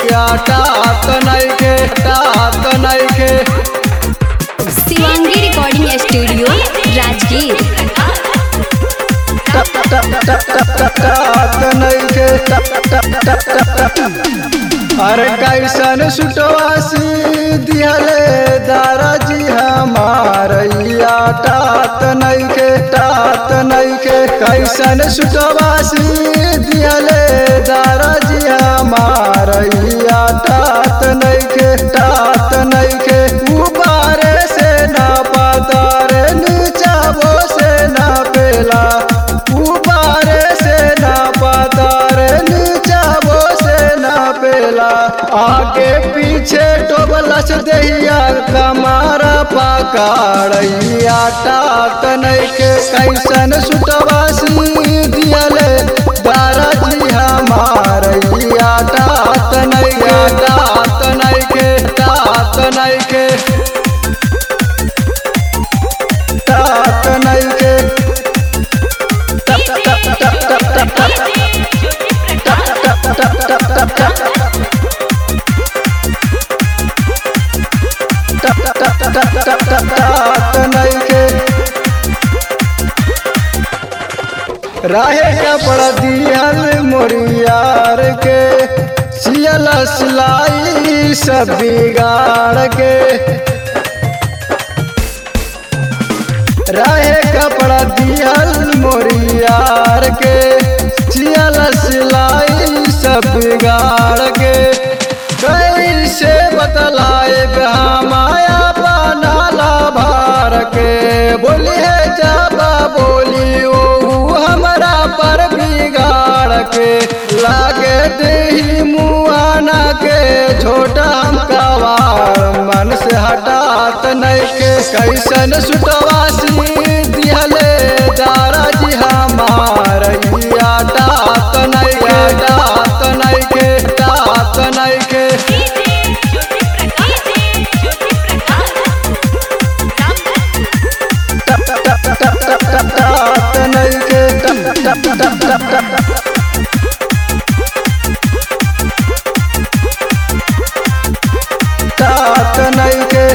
या टात नइखे टात नइखे शिवांगी रिकॉर्डिंग स्टूडियो राजगीर टात नइखे अरे कैसन सुटवासी दिहले दाराजी हमार या टात नइखे टात नइखे कैसन सुटवासी दिहले दाराजी हमार या टात नइखे टात नइखे उबारे से ना पातारे नीचावो से ना पेला उबारे से ना पातारे नीचावो से ना पेला आगे पीछे टोबलस दहिया कमारा पकाड़ैया टात नइखे कैसन सुटवासी दियले दाराजी हमार या टात नइखे टात नइखे टात नइखे टात नइखे टात नइखे राहे कपड़ा दिहल मोरियार के सियल सिलाई सब बिगाड़ के रहे कपड़ा दिहल मोरियार के सियल सिलाई सब बिगाड़ के कैसे बतलाए माया बनाला भार के बोली है जाबा बोली ओ हमरा पर बिगाड़ के लागे दही मुआना के छोटा हम कवार मन से हटात नहीं के कैसन सुटवासी दिहले दाराजी हमार या टात नहीं के टात नहीं के टात नहीं के टात नहीं के टात नहीं के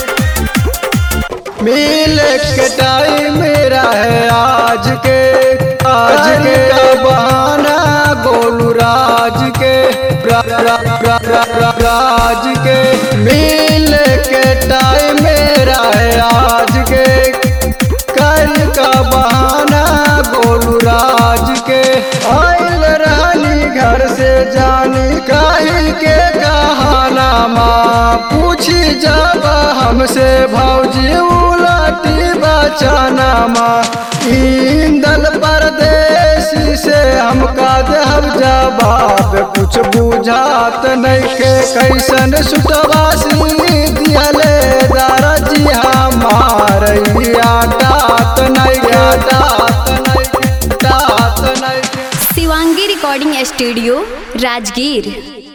मिल के टाइम मेरा है आज के आज के बहाना गोलू राज के रा, रा, रा, रा, रा, राज के मिल के टाइम मेरा है आज के कल का बहाना गोलू राज के आयल रहनी घर से जानी काहे के कहाना माँ पूछी जब हमसे भौजी उलटी बचाना माँ ईंदल परदेसी से हमका देहब जवाब कुछ बुझात नहीं के कैसन सुटवासी दियले दाराजी हमार या टात नहीं के टात नहीं के टात नहीं के शिवांगी रिकॉर्डिंग स्टूडियो राजगीर